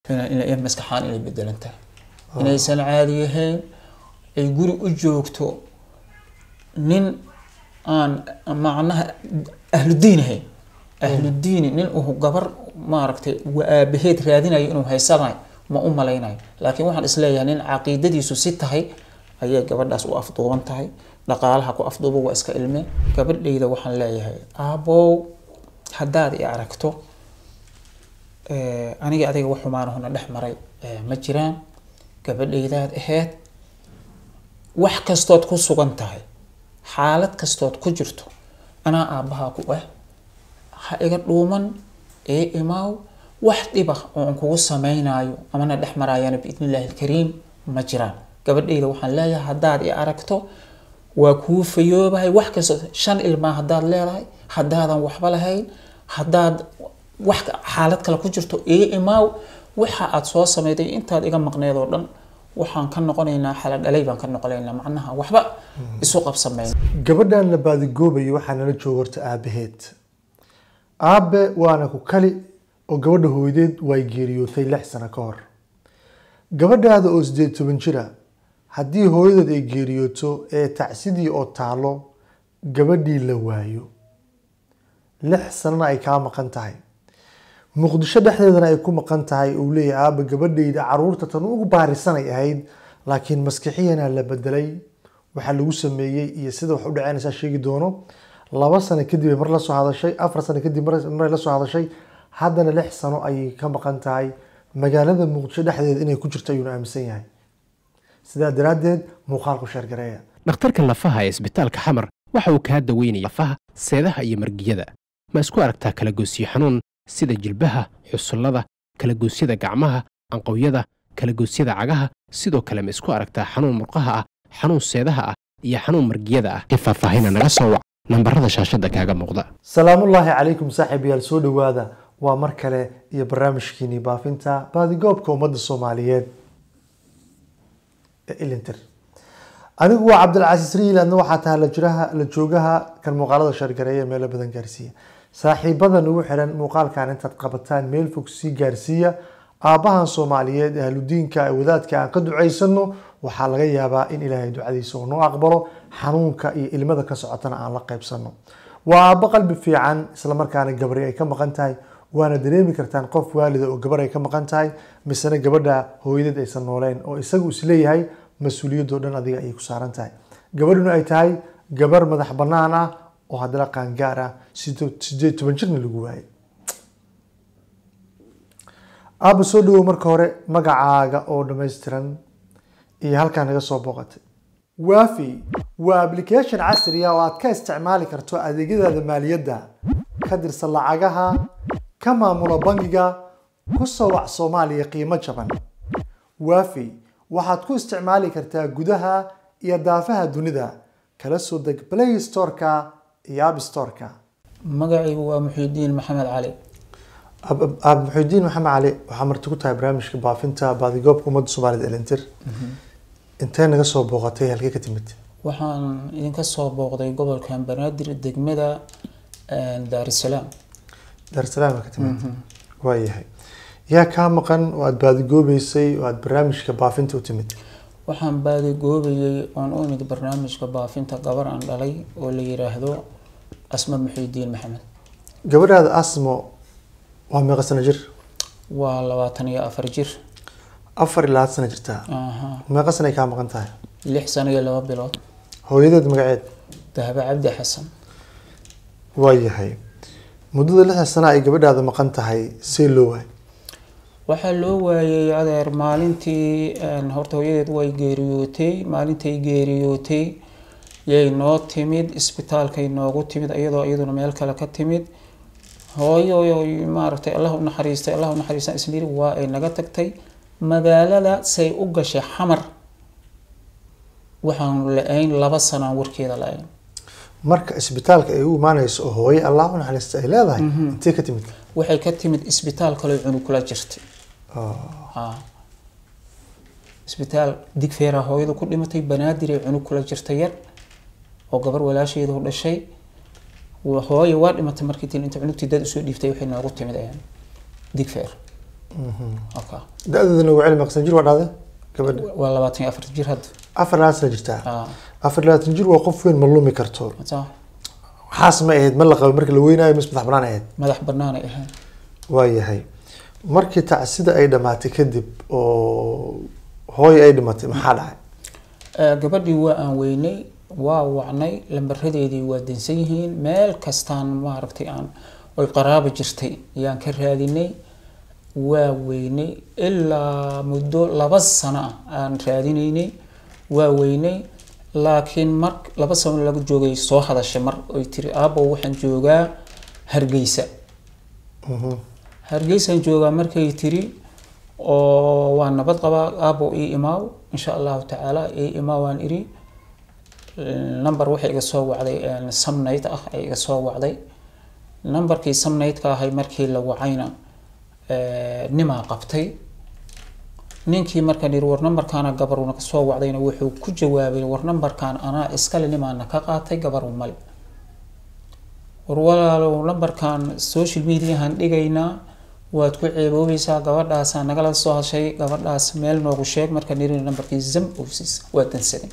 ina- ina- in maskaxaan inay bedelan tahay inaysan caadi ahayn ay guri u joogto nin aan macnaha ahludiin ahayn ahludiini nin uu gabar maaragtay wa aabaheed raadinayo inuu haysanayo ma u malaynayo laakiin waxaan isleeyahay nin caqiidadiisu si tahay ayay gabadhaas u afduuban tahay dhaqaalaha ku afduuba waa iska ilme gabadhayda waxaan leeyahay aabow haddaad i aragto eh, aniga adiga wax xumaanahuna dhex maray eh, ma jiraan gabadhaydaad aheyd wax kastood ku sugan tahay xaalad kastood ku jirto anaa aabbahaa ku ah ha iga dhuuman ee imaaw wax dhiba oo aan kugu samaynayo amana dhex maraayana biidni illaahi alkariim ma jiraan gabadhayda waxaan leeyahay haddaad i aragto waa kuu fayoobahay wax kasta shan ilmaa haddaad leedahay haddaadan waxba lahayn haddaad wax ka- xaalad kale ku jirto ee imaaw waxa aad soo samayday intaad iga maqneed oo dhan waxaan ka noqonaynaa xala dhalay baan ka noqonaynaa macnaha waxba isu qabsamayna gabadhan la baadigoobayo waxaa nala jooga horta aabaheed aabe waana ku kali oo gabadha hooyadeed way geeriyootay lix sano ka hor gabadhaada oo sideed toban jira haddii hooyadeed ay geeriyooto ee tacsidii oo taalo gabadhii la waayo lix sanana ay kaa maqan tahay muqdisho dhexdeedana ay ku maqan tahay uu leeyahay aaba gabadhayda caruurta tan ugu baarisanay ahayd laakiin maskixiyana la bedelay waxaa lagu sameeyey iyo sida wax u dhaceynaysaa sheegi doono laba sano kadib ay mar la soo hadashay afar sano kadib mar mar la soo hadashay haddana lix sano ayay ka maqan tahay magaalada muqdisho dhexdeeda inay ku jirto ayuuna aaminsan yahay sidaa daraaddeed muuqaalku sheergareeya dhakhtarka lafaha ee isbitaalka xamar waxa uu kaa daweynaya lafaha seedaha iyo margiyada ma isku aragtaa kalagoysyo xanuun sida jilbaha xusullada kalagoosyada gacmaha anqowyada kalagoosyada cagaha sidoo kale ma isku aragtaa xanuun murqaha ah xanuun seedaha ah iyo xanuun margiyada ah ee faahfaahina naga soo wac nambarada shaashadda kaaga muuqda salaamullaahi calaykum saaxiibayaal soo dhowaada waa mar kale iyo barnaamijkiinii baafinta baadigoobka ummadda soomaaliyeed ee ilintir anigu waa cabdilcasiis riil adna waxaa tahay la jiraha la joogaha kan muuqaalada shargareeya meelo badan gaarsiiya saaxiibadan ugu xiran muuqaalkan intaad qabataan meel fog sii gaarsiiya aabbahan soomaaliyeed ee ahludiinka ee wadaadka aan ka ducaysano waxaa laga yaabaa in ilaahay ducadiisa uu noo aqbalo xanuunka iyo ilmada ka socotana aan la qaybsano waa aabbo qalbi fiican islamarkaana gabari ay ka maqan tahay waana dareemi kartaan qof waalida oo gabar ay ka maqan tahay misena gabadha hooyadeed aysan nooleen oo isagu isleeyahay mas-uuliyadoo dhan adiga ayay ku saaran tahay gabadhuna ay tahay gabar madax bannaan ah oo haddana qaangaar ah sideed sideed toban jirna lagu waayay aabba soo dhawow marka hore magacaaga oo dhammaystiran iyo halkaa naga soo booqatay waafi waa application casri ah oo aad ka isticmaali karto adeegyadaada maaliyadda ka dirsan lacagaha ka maamula bangiga ku soo wac soomaaliya qiimo jaban waafi waxaad ku isticmaali kartaa gudaha iyo daafaha dunida kala soo deg play storeka iyo app storeka magacaygu waa muxiidiin maxamed cali aab muxuudiin maxamed cali waxaa marti ku tahay barnaamijka baafinta baadigoobka ummadda soomaalida elintir intee naga soo booqatay halkee ka timid waxaan idinka soo booqday gobolkan banaadir degmada daarisalaam daarsalaam ka timid waayahay yaa kaa maqan oo aada baadigoobeysay oo aada barnaamijka baafinta u timid waxaan baadigoobayay oon u imid barnaamijka baafinta gabar aan dhalay oo la yiraahdo asma muxiidiin maxamed gabadhaada asmo waa meeqa sano jir waa labaatan iyo afar jir afar ilaa had sano jirtaa aha meeqa sano ay kaa maqan tahay lix sano iyo laba bilood hooyadeed magaceed dahbe cabdi xasan waayahay muddada lixda sano ay gabadhaada maqan tahay see loo waay waxaa loo waayay adeer maalintii een, horta hooyadeed way geeriyootay maalintay geeriyootay yay noo timid isbitaalkay noogu timid iyadoo iyaduna meel kale ka timid hooyo maaragtay allah u naxariistay allah u naxariistan isniri waa ay naga tagtay magaalada say u gashay xamar waxaan la-ayn laba sanaan warkeeda la-ayn marka isbitaalka ay u imaanayso oo hooye allah u naxariista ay leedahay intee ka timid waxay ka timid isbitaal kaloo cunug kula jirtay Oh, haa isbitaal digfeeraa hooyadu ku dhimatay banaadir ay cunug kula jirta yar oo gabar walaasheedu u dhashay Wa- hooyo waa dhimatay markii tin inta cunugtii dad usoo dhiiftay waxay noogu timid ayaan digfeer okay. da-deedana waa cilmi aqsan jir waa dhahday gabadha waa labaatan iyo afar jir hadda afar labaatan sana jirtaa Ah, afar labaatan jir waa qof weyn ma lumi karto saa, waxaas ma ahayd ma la qabo marka la weynaayo mis madax banaan ahayd madax banaanay ahayn waayahay markii tacsida ay dhamaatay kadib oo hooy ay dhimatay maxaa dhacay Eh, gabadhii waa aan weynay waa wacnay lambaradeedii waa dansan yihiin meel kastaan maaragtay aan oy qaraaba jirtay ayaan ka raadinay waa weynay ilaa muddo laba sano ah aan raadinaynay waa weynay laakiin mar laba sano laga joogay soo hadashay mar oy tiri aabo waxaan joogaa hargeysa Mhm. hargeysaan joogaa markay tiri oo waa nabad qabaa aabo ii imaaw insha allahu tacaala ii imaaw waan iri number waxay iga soo wacday samnayd ah ay iga soo wacday numberkii samnaydka ahay markii la wacayna eh, nimaa qabtay ninkii markaan yiri war numberkaana gabaruna ka soo wacdayna wuxuu ku jawaabay war numberkan anaa iskale nimaana ka qaatay gabaru male war walaalow numberkan social mediahan dhigaynaa waad ku ceeboobaysaa gabadhaasaa nagala soo hashay gabadhaas meel noogu sheeg markaan yiri numberkii zam owsis waa dansaday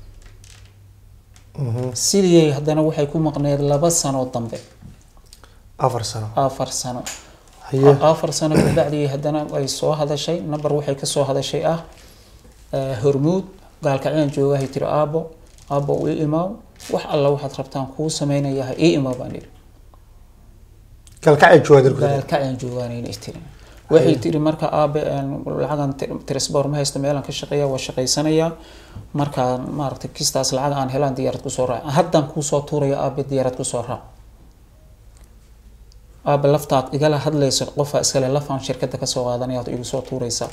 Mhm. sidii haddana waxay ku maqneed laba sano dambe afar sano afar sano haye afar sano kabacdii haddana ay soo hadashay number waxay kasoo hadashay ah eh, hormuud gaalkaciyaan joogahay tiri aabo aabo ii imaaw wax alla waxaad rabtaan kuu sameynayahay ii imaaw baan iri kalkacay joogaa dirku gaalkaciyaan joogaanayna tiri waxay tiri marka aabe een, lacagan tresbor ma haysto meelaan ka shaqeeya waa shaqaysanayaa markaan maaragtay kistaas lacag aan helaan diyaarad kusoo raac haddaan kuusoo tuuraya aabe diyaarad kusoo raac aabe laftaad igala hadlayso qofaa iskale lafaan shirkada kasoo qaadanayaad igu soo tuuraysaa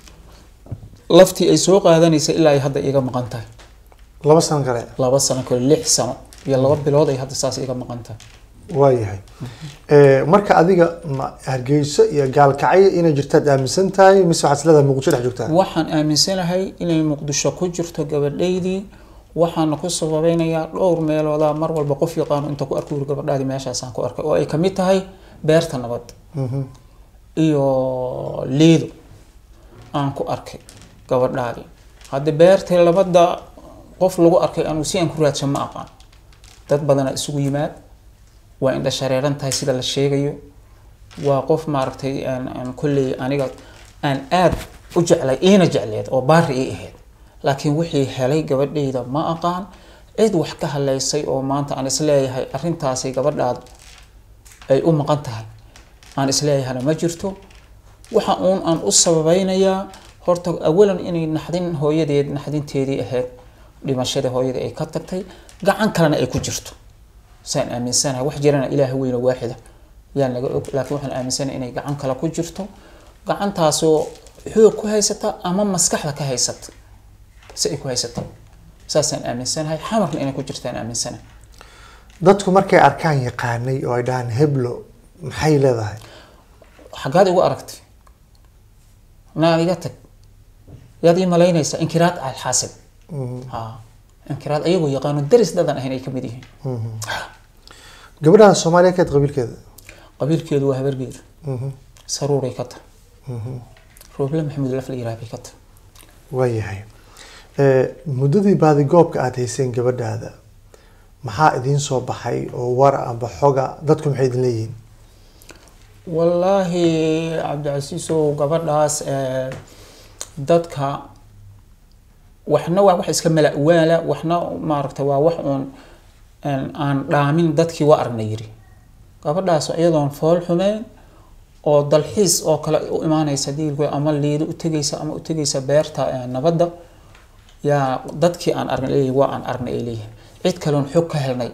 laftii ay soo qaadanaysa ilaa ay hadda iga maqan tahay laba sano kale laba sano kale lix sano iyo laba bilood ay hadda saas iga maqan tahay waayahay Eh, marka adiga ma hargeyso iyo gaalkacyo inay jirtaad aaminsan tahay mise waxaad isleedahay muqdisho dhex joogtaa waxaan aaminsanahay inay muqdisho ku jirto gabadhaydii waxaana ku sababeynayaa dhowr meelooda mar walba qof yaqaano inta ku arko gabadhaadii meeshaasaan ku arkay oo ay kamid tahay beerta nabad Mhm. iyo liido aan ku arkay gabadhaadii hadda beerta labada qof lagu arkay anigu si aan ku raadshan ma aqaan dad badanaa isugu yimaad waa indha shareeran tahay sida la sheegayo waa qof maaragtay aan aan kolley aniga aan aad u jeclay iina jecleed oo baari ii ahayd laakiin wixii helay gabadhayda ma aqaan cid wax ka haleysay oo maanta aan isleeyahay arrintaasi gabadhaad ay u maqan tahay aan isleeyahana ma jirto waxa uun aan u sababeynayaa horta awalan inay naxdin hooyadeed naxdinteedii ahayd dhimashada hooyada ay ka tagtay gacan kalena ay ku jirto saan aaminsanahay wax jirana ilaaha weyne waaxida yaan laga og laakiin waxaan aaminsanahay inay gacan kale ku jirto gacantaasoo xoog ku haysata ama maskaxda ka haysata si ay ku haysata saasaan aaminsanahay xamarna inay ku jirtaan aaminsanahay dadku markay arkaan yaqaanay oo ay dhahaan heblo maxay leedahay xaggaad igu aragtay naa iga tag yaad ii malaynaysaa inkiraad alxaasil ha inkiraad ayagoo yaqaano daris dadan ahayn ay ka mid yihiin gabadhaha soomaaliya keed qabiilkeeda qabiilkeedu waa habargeeda Mhm. saruuray ka tahay rooble maxamuud laf la yiraah bay ka tahay waayahay Eh, muddadii baadigoobka aada hayseen gabadhaada maxaa idiin soo baxay oo war amba xoga dadku maxay idin leeyihiin wallaahi cabdicasiisow gabadhaas eh, dadka waxna waa wax iska mala waala waxna maaragta waa wax uun een, aan dhaamin dadkii waa aragna yiri gabadhaas iyadoon fool xumeyn oo dalxiis oo kale u imaanaysa diilku ama liido u tegaysa ama u tegaysa beerta eh, nabadda yaa dadkii aan aragnay leeyihin waa aan aragnay ay leeyihin cid kaleon xog ka helnay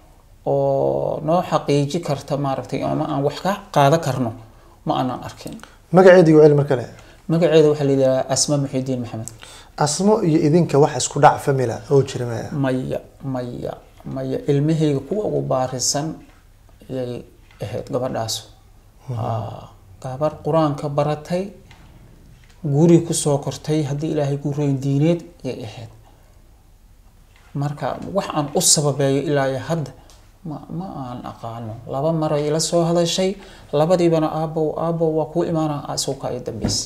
oo noo xaqiiji karta maaragtay ama aan wax ka qaadan karno ma aanan arkin magaceedii waa mar kale magaceeda waxaa la yidhahaa asma muxidiin maxamed asmo iyo idinka wax isku dhac famila oo jira maya maya maya maya ilmahayga kuwa ugu baarisan ayay ahayd gabadhaas Haa, gabar qur-aanka baratay guri kusoo kortay haddii ilaahay gureyn diineed ayay ahayd marka wax aan u sababeeyo ilaa iyo hadda ma ma aan aqaano laba mar ay ila soo hadashay labadiibana aabow aabow waa kuu imaana asuuka ay dambaysa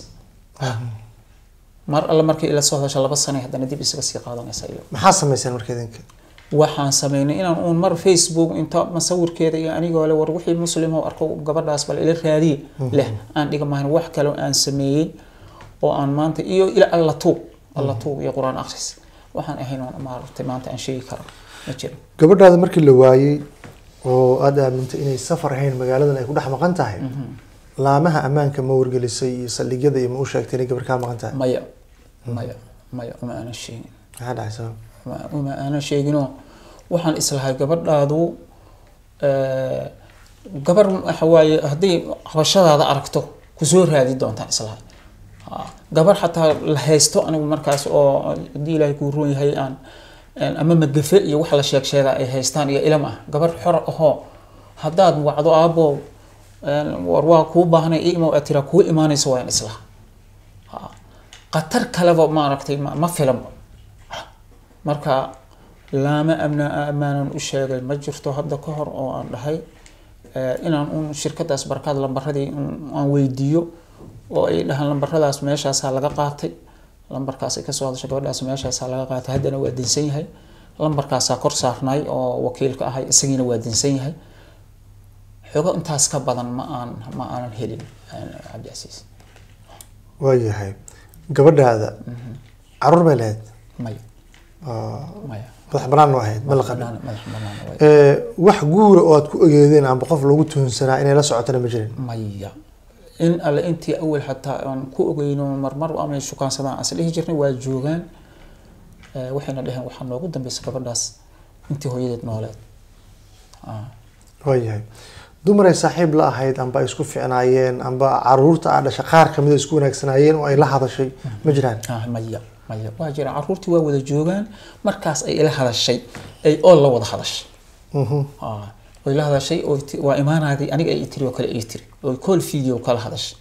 mar alle markay ila soo hadashay laba sane haddana dib isaga sii qaadanaysa iyo maxaa samayseen marka idinka waxaan sameynay inaan uun mar facebook inta masawirkeeda iyo anigoo le war wixii muslim oo arko gabadhaas bal ila raadiye leh aan dhiga mahan wax kale oo aan sameeyey oo aan maanta iyo ila alla tuug alla tuug iyo qur-aan akhris waxaan ahayn oon maaragtay maanta aan sheegi karo ma jiro gabadhaada markii la waayey oo aada aamintay inay safar ahayn magaaladan ay ku dhex maqan tahay laamaha ammaanka ma wargelisay iyo saldhigyada iyo ma u sheegtay inay gabar kaa maqan tahay maya maya maya uma aanan sheegin maxaa dhacay sabab uma- uma aanan sheeginoo waxaan islahay gabadhaadu eh, gabar waxa waaye haddii qabashadaada aragto kusoo raadi doontaan islahay Ha, gabar xataa la haysto anigu markaas oo haddii ilaahay kuu roon yahay aan aan ama magafe iyo wax la sheeg sheega ay haystaan iyo ilam ah gabar xor ahoo haddaad wacdo aabbo een, war waa kuu baahnay imo aad tiraa kuu imaanaysa waa in islaha Ha, qatar kaleba maaragtay ma ma filan marka laama amna ammaanan u sheegay ma jirto hadda ka hor oo aan dhahay eh, inaan un shirkadaas barkaad lambaradii un- aan weydiiyo oo ay dhahaan lambaradaas meeshaasaa laga qaatay lambarkaas ay kasoo hadashay gabadhaas meeshaasaa laga qaatay haddana waa dinsan yahay lambarkaasaa kor saarnay oo wakiilka ahay isagiina waa dinsan yahay xogo intaas ka badan ma aan ma aanan helin eh, cabdicasiis waayahay gabadhaada caruur bay lahayd maya oo maya madax banaan oo ahayd ma la qabin Banaan- madax banaan waay. Ee, wax guura oo aad ku ogeedeen amba qof lagu tuhunsanaa inay la socotana ma jirin maya in alle intii awal xataa aan ku ogeyno marmar ama shukaansadaan as dhihi jirnay waa joogaan Eh, waxayna dhaheen waxaa noogu dambeysa gabadhaas intii hooyadeed nooleed Ah, waayahay dumar ay saaxiib la ahayd amba ay isku ficnaayeen amba caruurta aa dhashay qaar kamid a isku wanaagsanaayeen oo ay la hadashay ma jiraan ah, maya maya waa jira caruurtii waa wada joogaan markaas ay ila hadashay ay oo la wada hadashay Mhm. Ah, way la hadashay oo ti- waa imaanaadii aniga ay tiri oo kale ay tiri oo call video kala hadashay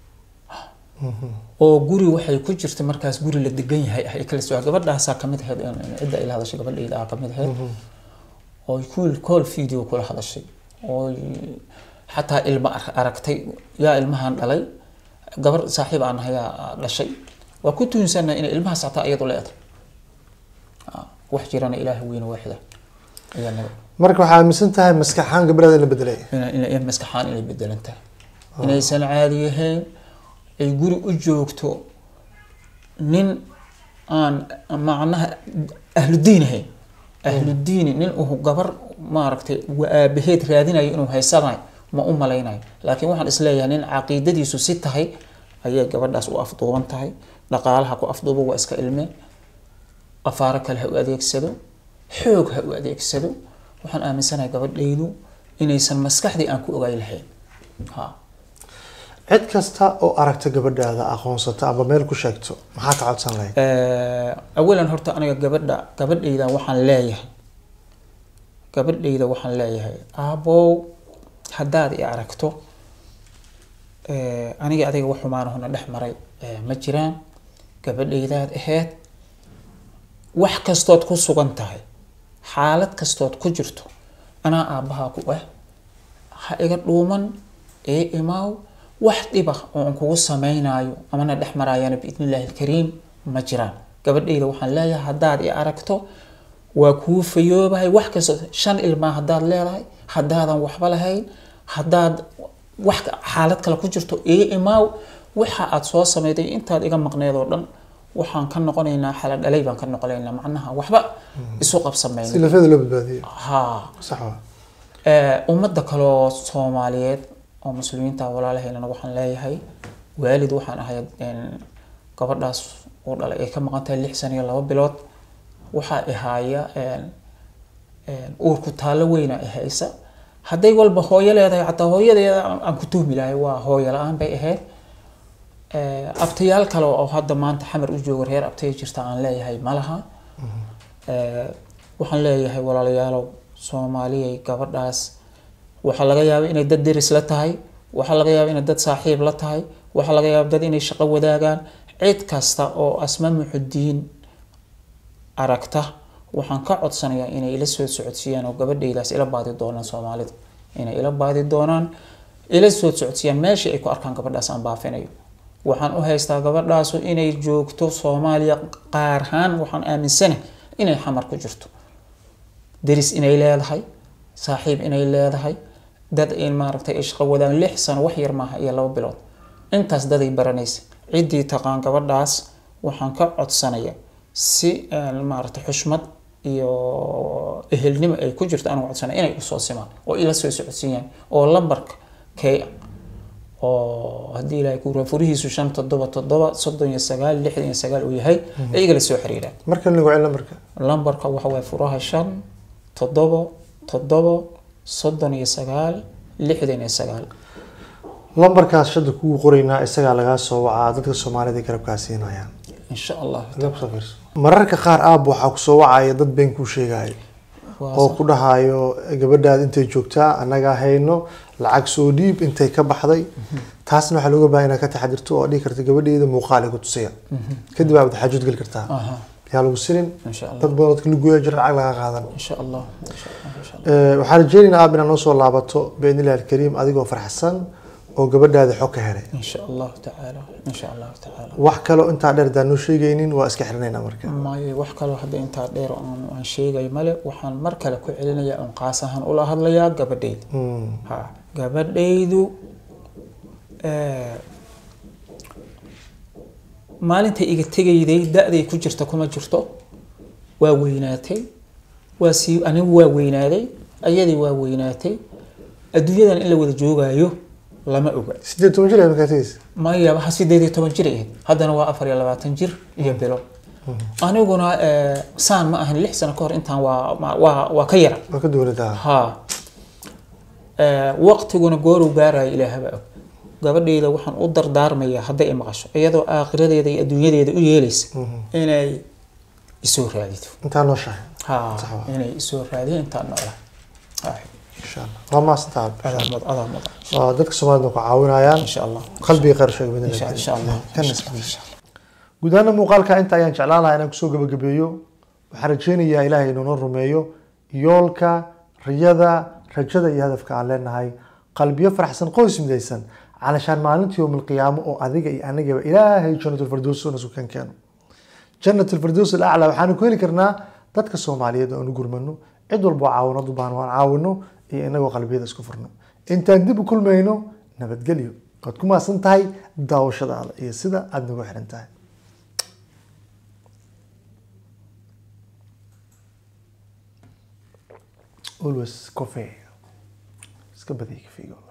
oo guri waxay ku jirta markaas guri la degan yahay ah ay kala soo gabadhaasaa kamid ahayd in- in cidda ay la hadashay gabadhayda aa kamid ahayd oo call call video kula hadashay oo xataa ilma ar- aragtay yaa ilmahan dhalay gabar saaxiib aan ahayaa dhashay waa ku tuhunsanaa inay ilmahaas xataa iyadu leedahay Ah, wax jirana ilaaha weyne waaxida ayaa naga marka waxaa aaminsan tahay maskaxaan gabadhaada in la bedelay ina- ina- in maskaxaan inay bedelan tahay inaysan caadi ahayn ay guri u joogto nin aan macnaha ahludiin ahayn ahludiini nin uu gabar maaragtay wa aabaheed raadinayo inuu haysanayo ma u malaynayo laakiin waxaan isleeyahay nin caqiidadiisu si tahay ayay gabadhaas u afduuban tahay dhaqaalaha ku afduubo waa iska ilmeen afaaro kale ha u adeegsado xoog ha u adeegsado waxaan aaminsanahay gabadhaydu inaysan maskaxdii aan ku ogaay lahayn ha cid kasta oo aragta gabadhaada aqoonsata amba meel ku sheegto maxaa ka codsan lahayd Eh, awalan horta aniga gabadha gabadhayda waxaan leeyahay gabadhayda waxaan leeyahay aabow haddaad i aragto eh, aniga adiga wax xumaanahuna dhex maray eh, ma jiraan gabadhaydaad aheyd wax kastood ku sugan tahay xaalad kastood ku jirto anaa aabbahaa ku ah ha iga dhuuman ee imaaw wax dhiba oo aan kugu samaynayo amana dhex maraayana biidni illaahi alkariim ma jiraan gabadhayda waxaan leeyahay haddaad i aragto waa kuu fayoobahay wax kasta shan ilmaa haddaad leedahay haddaadan waxba lahayn haddaad wax ka- xaalad kale ku jirto ii imaaw waxa aad soo samayday intaad iga maqneed oo dhan waxaan ka noqonaynaa xala dhalay baan ka noqonaynaa macnaha waxba isu si qabsamayna lafeeda loo badbaadiyo haa sax waa Eh, ummadda kaloo soomaaliyeed oo muslimiinta walaalaheynana waxaan leeyahay waalid waxaan ahay een, gabadhaas uu dhalay ay ka maqan tahay lix sano iyo laba bilood waxaa ihaaya een, een, uurku taallo weyna i haysa hadday walba hooyo leedahay xataa hooyadeeda aan- aan ku tuhmi lahay waa hooyo la-aan bay ahayd Eh, abtayaal kale oo hadda maanta xamar u jooga reer abtaya jirta aan leeyahay ma laha Eh, waxaan leeyahay walaalayaalow soomaaliyay gabadhaas waxaa laga yaabaa inay dad deris la tahay waxaa laga yaabaa inay dad saaxiib la tahay waxaa laga yaabaa dad inay shaqo wadaagaan cid kasta oo asma muxudiin aragta waxaan ka codsanayaa inay ila soo socodsiiyaan oo gabadhaydaas ila baadi doonaan soomaalida inay ila baadi doonaan ila soo socodsiiyaan meesha ay ku arkaan gabadhaas aan baafinayo waxaan u haystaa gabadhaasu inay joogto soomaaliya qaar ahaan waxaan aaminsana inay xamar ku jirto deris inay leedahay saaxiib inay leedahay dad in maaragtay ay shaqo wadaan lix sano wax yar maaha iyo laba bilood intaas daday baranaysa ciddii taqaan gabadhaas waxaan ka codsanaya si maaragtay xushmad iyo ehelnimo ay ku jirto aan codsanaya inay usoo simaan oo ila soo socodsiiyaan oo lambarka kay oo haddii ilaahay ku raa furihiisu shan toddoba toddoba soddon iyo sagaal lixdan iyo sagaal uu yahay iyaga la soo xiriiraan markan lagu celin lambarka lambarka waxa waye furaha shan toddoba toddoba soddon iyo sagaal lixdan iyo sagaal lambarkaas shada kugu qoraynaa isagaa lagaa soo wacaa dadka soomaalida ay garabkaa siinayaan insha allah Haddaad kusoo fiirso. mararka qaar aab waxaa kusoo wacaya dad been kuu sheegaya Waa oo sax. ku dhahayo gabadhaad intay joogtaa annagaa hayno lacag soo dhiib intay ka baxday taasna waxaa looga baahan inaad ka taxadirto oo dhihi karta gabadheeda muuqaal ay ku tusaya kadib aad xajuud geli kartaa aha yaa lagu sirin insha allah dad badan dadka lagoya jira lacag laga qaadan insha allah insha allah insha allah Eh, waxaan rajeynaynaa aab inaad noo soo laabato biidnillahi alkariim adigoo farxsan oo gabadhaada xog ka helay insha allahu tacaala insha allahu tacaala wax kaloo intaa dheer daan noo sheegaynin waa iska xirinaynaa marka maayo wax kaloo hadda intaa dheer oo aan aan sheegay male waxaan mar kale ku celinayaa oon qaas ahaan ula hadlayaa gabadhayda Mm. ha gabadhaydu eh, maalinta iga tegayday da-day ku jirta kuma jirto waa weynaatay waa sii anigu waa weynaaday ayadii waa weynaatay adduunyadan in la wada joogaayo lama oga sideed toban jir ay markaa tegeysa maya waxa sideed iyo toban jir ahayd haddana waa afar iyo labaatan jir iyo bilo aniguna eh, saan ma ahan lix sano ka hor intaan waa ma- waa waa ka yara waa ka duwanataa ha Eh, waqtiguna gooruu gaarayo ilaahaba og gabadhayda waxaan u dardaarmayaa hadday i maqasho iyadoo aakhiradeeda iyo adduunyadeeda u yeelaysa inay isoo raadido intaa noo shahay ha Sax waa. inay isoo raadiyo intaan noolaa insha allah waa maasantaa adaa mud adaa mudan waa dadka soomaalida ku caawinayaan insha allah qalbiga khayr sheeg bidin insha insha allah Kan insha iska Allah, insha Allah. guud ahaan muuqaalka inta ayaan jeclaan lahaa inaan kusoo gabagabeeyo waxaan rajeynayaa ilaahay inuu noo rumeeyo yoolka riyada rajada iyo hadafka aan leenahay qalbiyo faraxsan qoys midaysan calashaan maalinta yowmilqiyaamo oo adiga iyo anagaba ilaahay janatulfardows una sukan keeno janatulfardows alaclaa waxaanu ku heli karnaa dadka soomaaliyeed oo aanu gurmano cid walba oo caawinad u baahan waan caawino iyo inagoo qalbiyada isku furno intaan dib u kulmayno nabadgelyo waad ku maasan tahay daawashadaada iyo sida aada nagu xiran tahay always coffee iska badiya kafeega